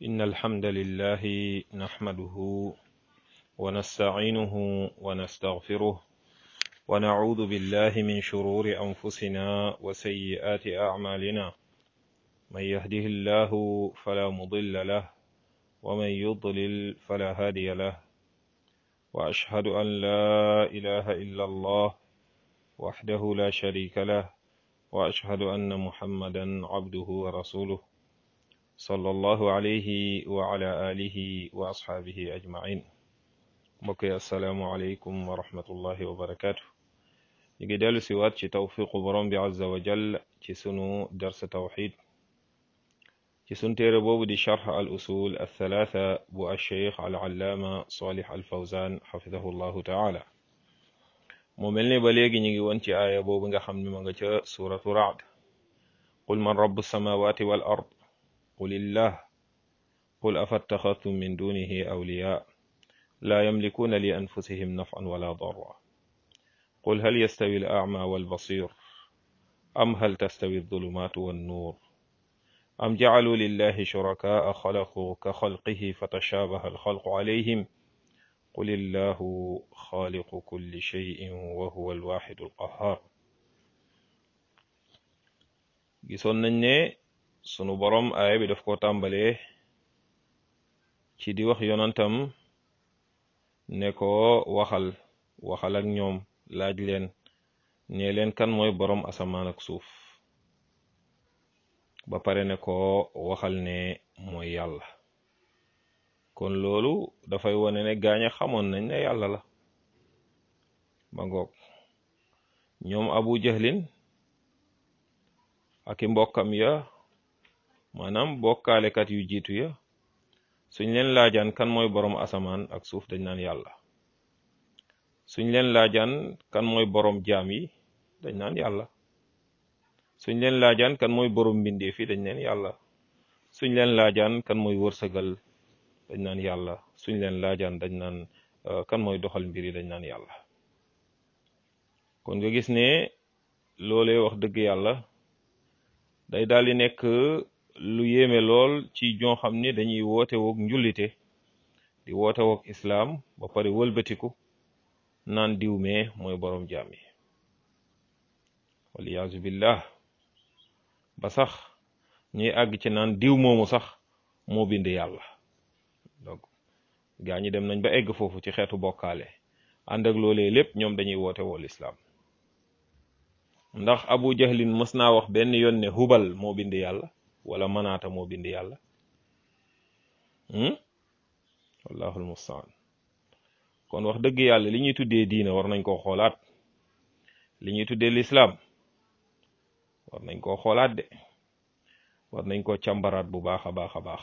إن الحمد لله نحمده ونستعينه ونستغفره ونعوذ بالله من شرور أنفسنا وسيئات أعمالنا من يهده الله فلا مضل له ومن يضلل فلا هادي له وأشهد أن لا إله إلا الله وحده لا شريك له وأشهد أن محمدا عبده ورسوله صلى الله عليه وعلى آله وأصحابه أجمعين mbokk yi asalaamualeykum wa rahmatullahi wa barakaatu ñu ngi dellu si waat ci tawfiqu borom bi azza wa jall ci sunu darsa tawxid ci sunu téere boobu di charx al usul althalatha bu alcheikh al allaama salih al fawzan xafidahu llahu taala mu mel ni ba léegi ñu ngi woon ci aaya boobu nga xam ne ma nga ca suratu raad qul man rabu samawati wal ard qul illah qul afattaxadtum min dunihi awliya لا يملكون لأنفسهم نفعا ولا ضرا قل هل يستوي الأعمى والبصير أم هل تستوي الظلمات والنور أم جعلوا لله شركاء خلقوا كخلقه فتشابه الخلق عليهم قل الله خالق كل شيء وهو الواحد القهار gisoon nañ ne sunu borom aaya bi daf ko tàmbalee ci di wax yonantam ne ko waxal waxal ak ñoom laaj leen ne leen kan mooy boroom asamaan ak suuf ba pare ne ko waxal ne mooy yàlla kon loolu dafay wone ne gaaña xamoon nañ ne yàlla la ba ngoog ñoom abu jahlin ak i mbokkam ya maanaam bokkaalekat yu jiitu ya suñ leen laajaan kan mooy boroom asamaan ak suuf dañ naan yàlla suñ leen laajaan kan mooy boroom jaam yi dañ naan yàlla suñ leen laajaan kan mooy boroom mbindeef yi dañ naan yàlla suñ leen laajaan kan mooy wërsëgal dañ naan yàlla suñ leen laajaan dañ naan kan mooy doxal mbir yi dañ naan yàlla kon nga gis ne loolee wax dëgg yàlla day daal di nekk lu yéeme lool ci ñoo xam ne dañuy woote woog njullite di woote woog islaam ba pare wëlbatiku naan diw mee mooy boroom jaam yi waliyaasu billah ba sax ñuy àgg ci naan diw moomu sax moo bind yàlla donc gaa ñi dem nañ ba egg foofu ci xeetu bokkaale ànd ak loolee lépp ñoom dañuy woote wool islaam ndax abu jahlin mës naa wax benn yoon ne hubal moo bind yàlla wala manaata moo bind yàlla wallahu almustaan kon wax dëgg yàlla li ñuy tuddee diine war nañ koo xoolaat li ñuy tuddee lislaam war nañ koo xoolaat de war nañ koo càmbaraat bu baax a baax a baax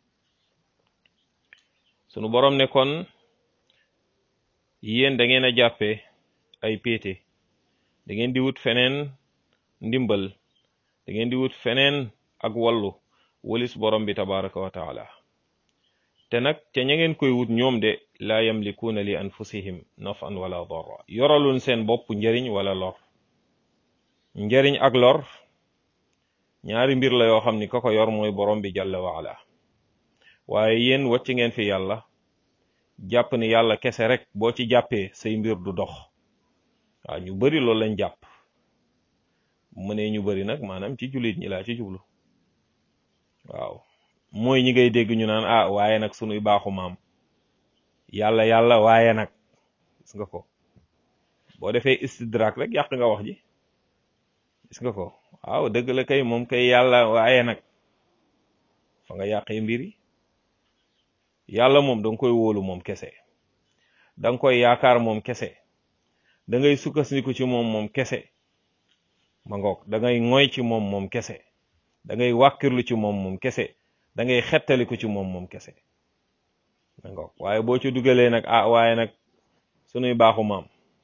sunu boroom ne kon yéen da ngeen a jàppe ay péete da ngeen di wut feneen ndimbal da ngeen di wut feneen ak wallu walis borom bi tabaraka wa taala te nag ca ña ngeen koy wut ñoom de laa yamlikuuna li anfusihim nafan wala darra yoralun seen bopp njariñ wala lor njariñ ak lor ñaari mbir la yoo xam ni ka ko yor mooy borom bi jalla wa ala waaye yéen wàcc ngeen fi yàlla jàpp ni yàlla kese rek boo ci jàppee say mbir du dox waaw ñu bari loolu lañ jàpp mu ne ñu bari nag maanaam ci jullit ñi laa ci jublu waaw mooy ñi ngay dégg ñu naan ah waaye nag sunuy baaxu maam yàlla yàlla waaye nag gis nga ko boo defee istidrak rek yàq nga wax ji gis nga ko waaw dëgg la kay moom kay yàlla waaye nag fa nga yàqee mbir yi yàlla moom danga koy wóolu moom kese danga koy yaakaar moom kese da ngay sukkandiku ci moom moom kese ma ngoog da ngay ngoy ci moom moom kese da ngay wàkkirlu ci moom moom kese da ngay xettaliku ci moom moom kese ma ngoog waaye boo ci dugalee nag ah waaye nag sunuy baaxu maam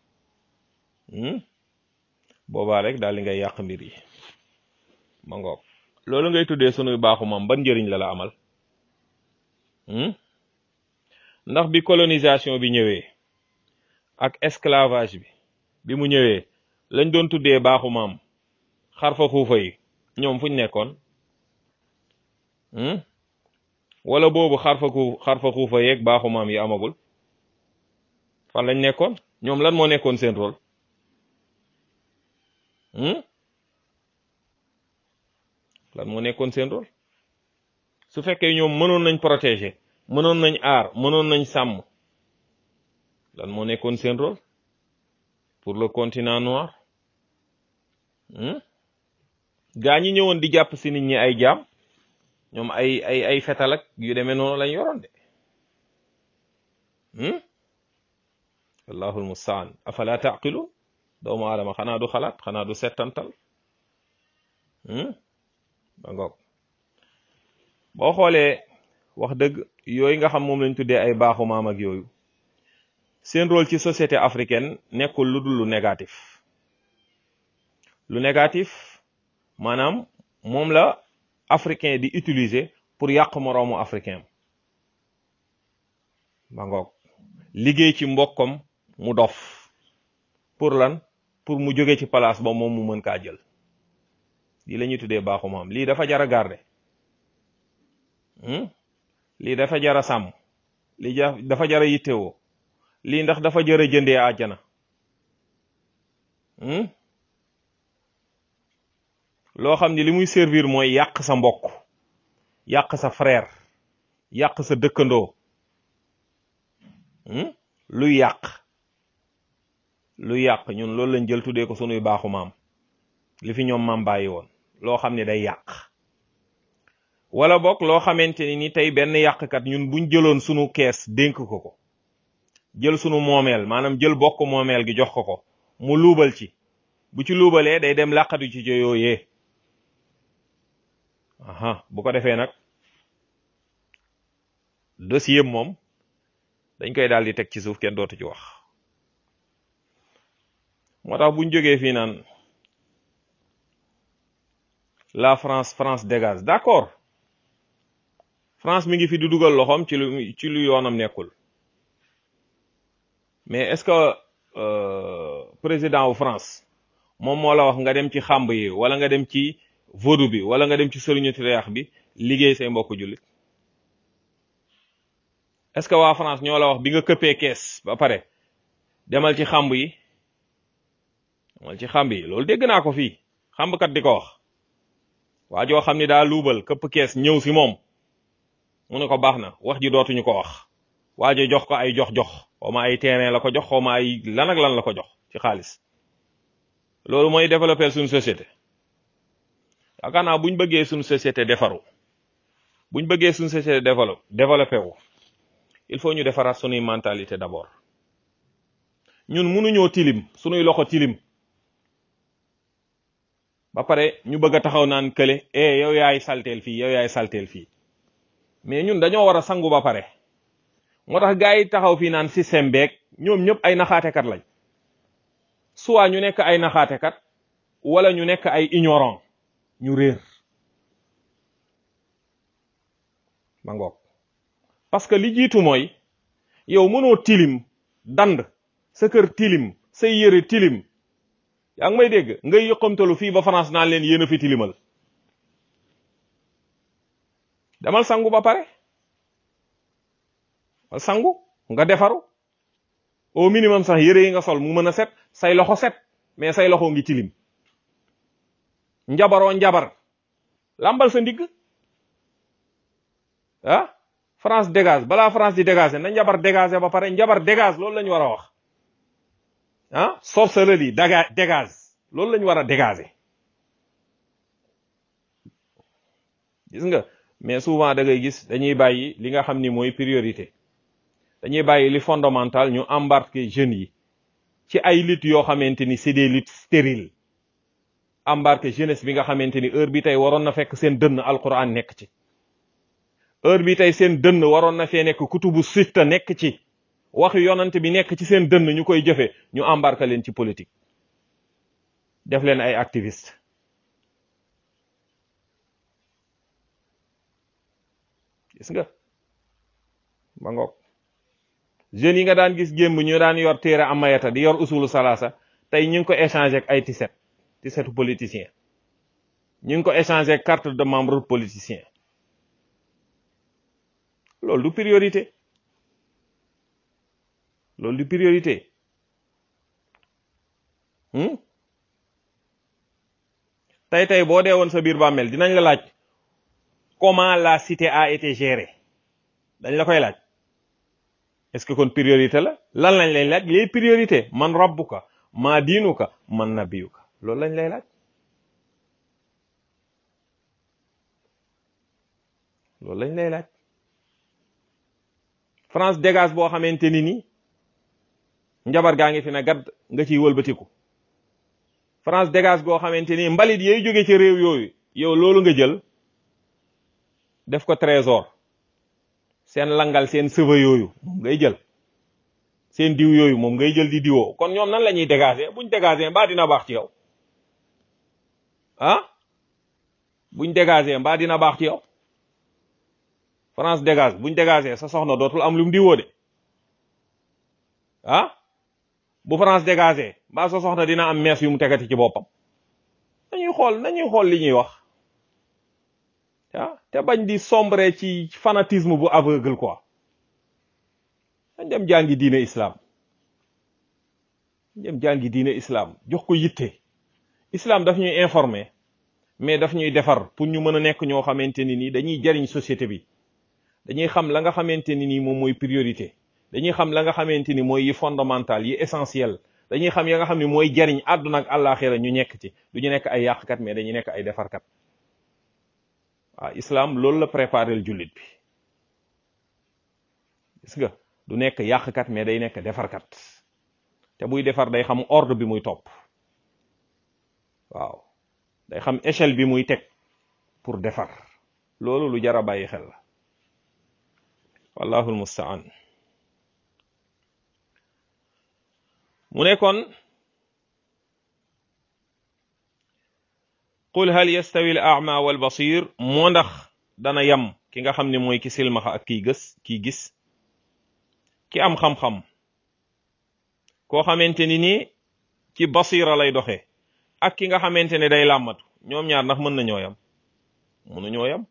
boobaa rek daal di ngay yàq mbir yi ma ngoog loolu ngay tuddee sunuy baaxu maam ban njëriñ la la amal ndax bi colonisation bi ñëwee ak esclavage bi bi mu ñëwee lañ doon tuddee baaxu maam xarfa xuufa yi ñoom fuñ nekkoon wala boobu xarfa ku xarfa xuufa yeeg baaxu maam yi amagul fan lañ nekkoon ñoom lan moo nekkoon seen rôle lan moo nekkoon seen rôle su fekkee ñoom mënoon nañ protéger mënoon nañ aar mënoon nañ sàmm lan moo nekkoon seen rôle pour le continent noir gaa ñi ñëwoon di jàpp si nit ñi ay jaam ñoom ay ay ay fetal ak yu demee noonu lañ yoroon de allahul mustaan afala taqilun doomu aadama xanaa du xalaat xanaa du settantal ba ngoog boo xoolee wax dëgg yooyu nga xam moom lañ tuddee ay baaxu maam ak yooyu seen rôle ci société africaine nekkul lu dul lu négatif lu négatif maanaam moom la africain di utiliser pour yàq moroomu africain ba ngoog liggéey ci mbokkam mu dof pour lan pour mu jóge ci place ba moom mu mën kaa jël lii la ñuy tuddee baaxu maam lii dafa jar a garder lii dafa jar a sàmm lii dafa jar a yittewoo lii ndax dafa jar a jëndee àjjana loo xam ni li muy servir mooy yàq sa mbokk yàq sa frère yàq sa dëkkandoo luy yàq luy yàq ñun loolu lañ jël tuddee ko sunuy baaxu maam li fi ñoom maam bàyyi woon loo xam ne day yàq wala boog loo xamante ni ni tey benn yàqkat ñun buñ jëloon sunu kees dénk ko ko jël sunu moomeel maanaam jël bokk moomeel gi jox ko ko mu luubal ci bu ci luubalee day dem làqatu ci yooyee aha bu ko defee nag dossier moom dañ koy daal di teg ci suuf kenn dootu ci wax moo tax buñ jógee fii naan la France France dégage d'accord France mi ngi fi di dugal loxoom ci lu ci lu yoonam nekkul mais est-ce que président wu France moom moo la wax nga dem ci xàmb yi wala nga dem ci vodou bi wala nga dem ci sëriñu tireex bi liggéey say mbokk jullit est-ce que waa France ñoo la wax bi nga këppee kees ba pare demal ci xàmb yi demal ci xàmb yi loolu dégg naa ko fii xàmbkat di ko wax waa joo xam ni daa luubal këpp kees ñëw si moom mu ne ko baax na wax ji dootuñu ko wax waa ji jox ko ay jox-jox xaw ma ay terrain la ko jox xaw ma ay lan ak lan la ko jox ci xaalis loolu mooy développer suñu société yaakaar naa buñ bëggee suñu société defaru buñ bëggee suñu société développe développé wu il faut ñu defaraat suñuy mentalité d'abord ñun mënuñoo tilim suñuy loxo tilim ba pare ñu bëgg a taxaw naan kële eh yow yaay salteel fii yow yaay salteel fii mais ñun dañoo war a sangu ba pare moo tax gars yi taxaw fii naan système beeg ñoom ñëpp ay naxaatekat lañ soit ñu nekk ay naxaatekat wala ñu nekk ay ignorant ñu réer ma ngoog parce que li jiitu mooy yow mënoo tilim dand sa kër tilim say yëre tilim yaa ngi may dégg ngay yëqamtalu fii ba France naan leen yéen a fi tilimal demal sangu ba pare sangu nga defaru au minimum sax yëre yi nga sol mu mën a set say loxo set mais say loxo ngi tilim njabaroo njabar lambal sa ndigg ah France dégage balaa France di dégager na njabar dégager ba pare njabar dégage loolu la ñu war a wax ah sorcellerie daga dégage loolu la ñu war a dégager gis nga mais souvent da ngay gis dañuy bàyyi li nga xam ni mooy priorité dañuy bàyyi li fondamental ñu embarquer jeunes yi ci ay luttes yoo xamante ni c'est des luttes stériles embarquer jeunesse bi nga xamante ni heure bi tey waroon na fekk seen dënn alquran nekk ci heure bi tey seen dënn waroon na fee nekk kutubu sitta nekk ci waxu yonante bi nekk ci seen dënn ñu koy jëfe ñu embarquer leen ci politique def leen ay activiste gis nga ba ngoog jeunes yi nga daan gis gémb ñu daan yor téere amayata di yor usulu salaasa tey ñu ngi ko échanger ak ay tiset tisetu politicien ñu ngi ko échanger ak carte de membre politicien loolu du priorité loolu du priorité tey tey boo dee woon sa biir bàmmeel dinañ la laaj comment la cité a été gérée dañ la koy laaj est-ce que kon priorité la lan lañ lay laaj les priorités man rabbuka maa diinuka man nabiyuka loolu lañ lay laaj loolu lañ lay laaj France dégage boo xamante ni nii njabar gaa ngi fi na gadd nga ciy wëlbatiku France dégage goo xamante ni mbalit yooyu jóge ci réew yooyu yow loolu nga jël def ko trésor seen langal seen sëva yooyu moom ngay jël seen diw yooyu moom ngay jël di diwoo kon ñoom nan la ñuy dégager buñ dégager mbaa dina baax ci yow ah buñ dégager mbaa dina baax ci yow France dégage buñ dégager sa soxna dootul am lu mu diwoo de ah bu France dégagé mbaa sa soxna dina am mees yu mu tegati ci boppam nañuy xool nañuy xool li ñuy wax ah te bañ di sombre ci fanatisme bu aveugle quoi dañ dem jàngi diine islam dem jàngi diine islam jox ko yitte islam daf ñuy informer mais daf ñuy defar pour ñu mën a nekk ñoo xamante ni nii dañuy jariñ société bi dañuy xam la nga xamante ni nii moom mooy priorité dañuy xam la nga xamante ni mooy yi fondamental yi essentiel dañuy xam ya nga xam ni mooy jariñ àdduna ak àllaaxira ñu nekk ci du ñu nekk ay yàqkat mais dañuy nekk ay defarkat waaw islam loolu la préparé jullit bi gis nga du nekk yàqkat mais day nekk defarkat te buy defar day xam ordre bi muy topp waaw day xam échelle bi muy teg pour defar loolu lu jar a bàyyi xel la wallahu almustaan mu ne kon qul hal yastawi al a'ma wal basir moo ndax dana yam ki nga xam ne mooy ki silmaxa ak kiy gës kiy gis ki am xam-xam koo xamante ni nii ci basira lay doxee ak ki nga xamante ne day làmmatu ñoom ñaar ndax mën na ñoo yam mënu ñoo yam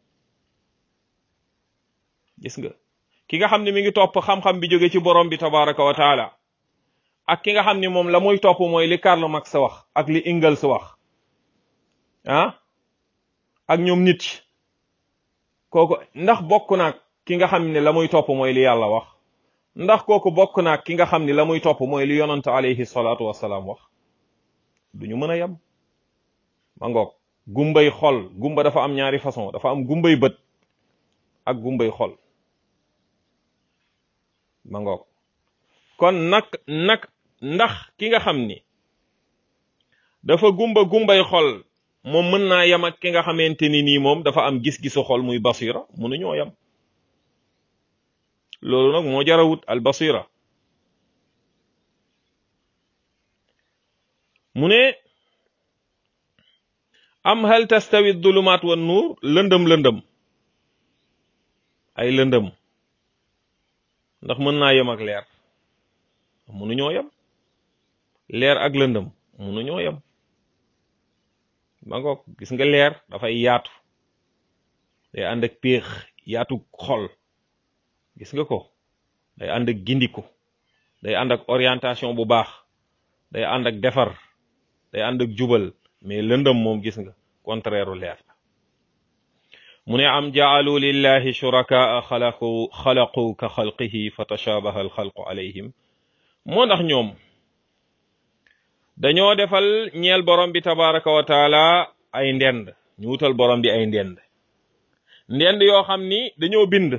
gis nga ki nga xam ne mi ngi topp xam-xam bi jóge ci borom bi tabaraka wa taala ak ki nga xam ni moom la muy topp mooy li Karl Marx wax ak li Engels wax ah ak ñoom nit kooku ndax bokk naag ki nga xam ne la muy topp mooy li yàlla wax ndax kooku bokk naag ki nga xam ni la muy topp mooy li yonante alayhi salaatu wassalaam wax duñu mën a yem ma ngoog gumbay xol gumba dafa am ñaari façon dafa am gumbay bët ak gumbay xol ma ngoog kon nag nag ndax ki nga xam ni dafa gumba gumbay xol moom mën naa yem ak ki nga xamante ni nii moom dafa am gis-gisu xol muy basira mënuñoo yem loolu nag moo jarawut al basira mu ne am hal tastawi dulumaat wa nuur lëndëm lëndëm ay lëndëm ndax mën naa yem ak leer mënuñoo yem leer ak lëndëm mënuñoo yem ba ngoog gis nga leer dafay yaatu day ànd ak péex yaatu xol gis nga ko day ànd ak gindiku day ànd ak orientation bu baax day ànd ak defar day ànd ak jubal mais lëndëm moom gis nga contraire leer la mu ne am jaalu lillahi shurakaa xalaqu xalaqu ka xalqihi fa tashabaha alxalqu alayhim moo ndax ñoom dañoo defal ñeel borom bi tabaraka wa taala ay ndend ñu wutal borom bi ay ndend ndend yoo xam ni dañoo bind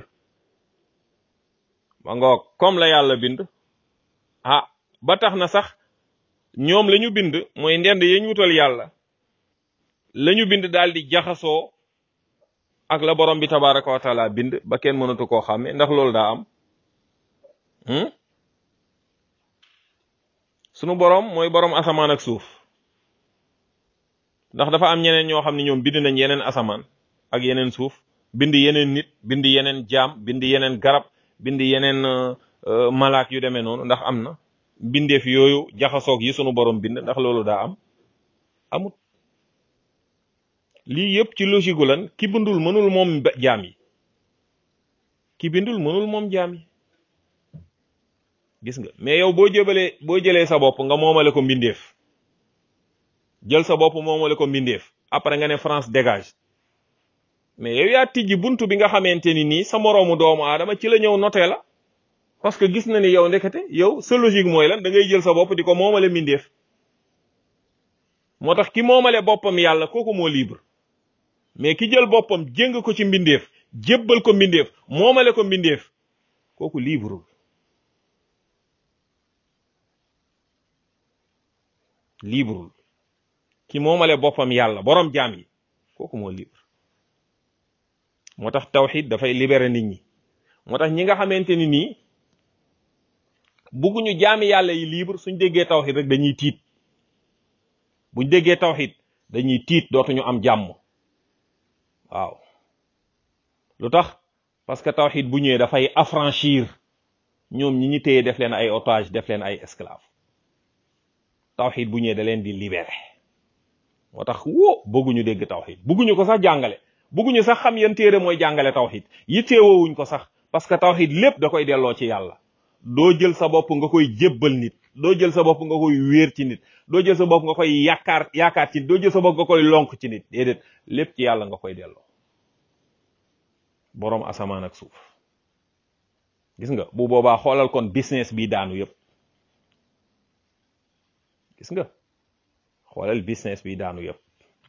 ma ngoog comme la yàlla bind ah ba tax na sax ñoom la ñu bind mooy ndend ya ñu wutal yàlla la ñu bind daal di jaxasoo ak la borom bi tabaraka wa taala bind ba kenn mënatu koo xàmme ndax loolu daa am sunu borom mooy borom asamaan ak suuf ndax dafa am ñeneen ñoo xam ne ñoom bind nañ yeneen asamaan ak yeneen suuf bind yeneen nit bind yeneen jaam bind yeneen garab bind yeneen malaak yu demee noonu ndax am na bindeef yooyu jaxasoog yi sunu borom bind ndax loolu daa am amut lii yëpp ci logique gu lan ki bindul mënul moom jaam yi ki bindul mënul moom jaam yi gis nga mais yow boo jëbalee boo jëlee sa bopp nga moomale ko mbindeef jël sa bopp moomale ko mbindeef après nga ne France dégage mais yow yaa tijji buntu bi nga xamante ni nii sa moroomu doomu aadama ci la ñëw noté la parce que gis na ni yow ndekete yow sa logique mooy lan da ngay jël sa bopp di ko moomale mbindeef moo tax ki moomale boppam yàlla kooku moo libre mais ki jël boppam jéng ko ci mbindeef jébbal ko mbindeef moomale ko mbindeef kooku libreul libreul ki moomale boppam yàlla borom jaam yi kooku moo libre moo tax tawxid dafay libérer nit ñi moo tax ñi nga xamante ni nii bugguñu jaami yàlla yi libre suñ déggee tawxid rek dañuy tiit buñ déggee tawxid dañuy tiit dootuñu am jàmm waaw lu tax parce que tawxid bu ñëwee dafay affranchir ñoom ñi ñu téye def leen ay otage def leen ay esclave tawxid bu ñëwee da leen di libérer moo tax woo bëgguñu dégg tawxid bëgguñu ko sax jàngale bëgguñu sax xam yan téere mooy jàngale tawxid yitteewoowuñ ko sax parce que tawxid lépp da koy delloo ci yàlla doo jël sa bopp nga koy jébbal nit doo jël sa bopp nga koy wéer ci nit doo jël sa bopp nga koy yaakaar yaakaar ci nit doo jël sa bopp nga koy lonk ci nit déedéet lépp ci yàlla nga koy delloo boroom asamaan ak suuf gis nga bu boobaa xoolal kon business bi daanu yépp gis nga xoolal business bi daanu yépp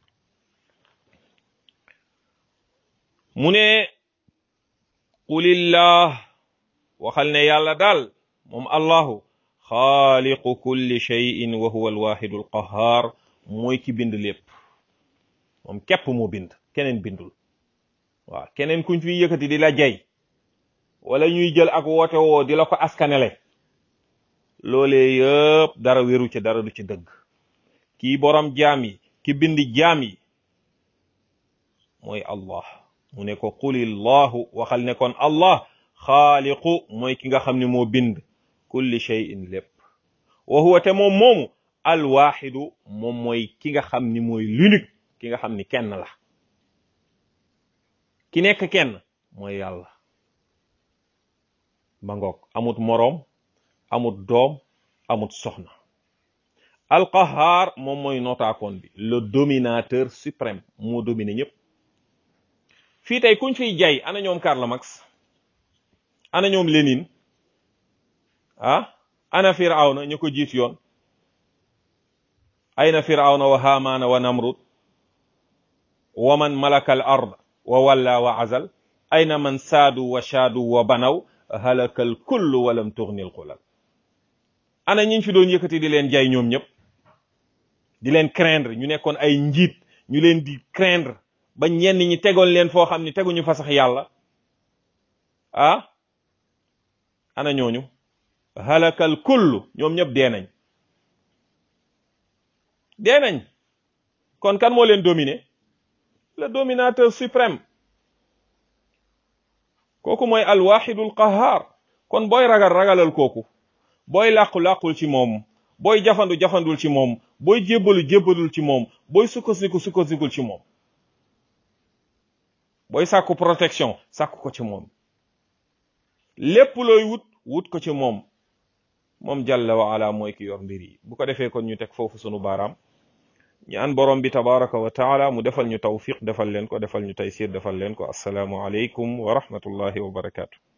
mu ne qulillah waxal ne yàlla daal moom allahu xaaliqu kulli shay'in wa huwa alwaxidu alqahar mooy ki bind lépp moom képp moo bind keneen bindul waaw keneen kuñ fi yëkkati di la jay wala ñuy jël ak woote woo di la ko askanele loolee yëpp dara wéru ci dara du ci dëgg kii borom jaam yi ki bind jaam yi mooy allah mu ne ko qulillahu waxal ne kon allah xaaliqu mooy ki nga xam ne moo bind kulli shay'in lépp wa huwa te moom moomu alwaxidu moom mooy ki nga xam ni mooy l'unique ki nga xam ni kenn la ki nekk kenn mooy yàlla ba ngoog amut moroom amut doom amut soxna alqahar moom mooy notaakoon bi le dominateur suprême moo domine ñëpp fii tey kuñ fiy jay ana ñoom Karl Marx ana ñoom Lénine ah ana firawna ñu ko jiit yoon ayna firawna wa haamaana wa namrud wa man malaka al ard wa walla wa azal ayna man saadu wa shaadu wa banaw halaka al kullu wa lam tughni al qulal ana ñiñ fi doon yëkkati di leen jay ñoom ñëpp di leen craindre ñu nekkoon ay njiit ñu leen di craindre ba ñenn ñi tegoon leen foo xam ni teguñu fa sax yàlla ah ana ñooñu halakal kullu ñoom ñëpp dee nañ dee nañ kon kan moo leen dominer le dominateur suprême kooku mooy alwaxidul qahar kon booy ragal ragalal kooku booy làqu làqul ci moom booy jafandu jafandul ci moom booy jébbalu jébbalul ci moom booy sukkandiku sukkandikul ci moom booy sàkku protection sàkku ko ci moom lépp looy wut wut ko ci moom moom jalla wa ala mooy ki yor mbir yi bu ko defee kon ñu teg foofu sunu baaraam ñaan borom bi tabaraka wa taala mu defal ñu tawfiq defal leen ko defal ñu taysir defal leen ko assalaamu aleykum wa rahmatullahi wa barakaatu